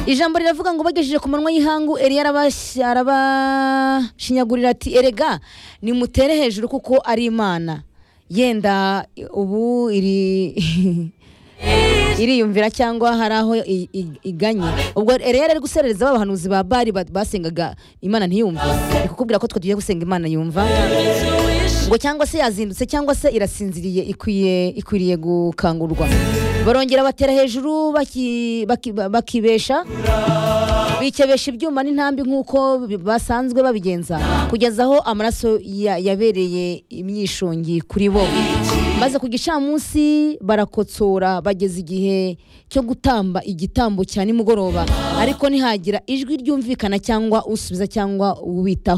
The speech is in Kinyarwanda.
ijambo riravuga ngo bagejeje ku manwa y'ihangu eliya arabash- arabashinyagurira ati erega nimutere hejuru kuko ari imana yenda ubu iri iriyumvira cyangwa hari aho i- i- iganye ubwo eliya yari guserereza ba bahanuzi ba bari ba- basengaga imana ntiyumve ni kukubwira ko twe tugiye gusenga imana yumva ngo cyangwa se yazindutse cyangwa se irasinziriye ikwiye ikwiriye gukangurwa barongera batera hejuru baki- baki- bakibesha bikebesha ibyuma n'intambi nk'uko bi- basanzwe babigenza kugeza aho amaraso ya- yabereye imyishongi kuri bo maze ku gicamunsi barakotsora bageze igihe cyo gutamba igitambo cya nimugoroba ariko ntihagira ijwi ryumvikana cyangwa usubiza cyangwa ubitaho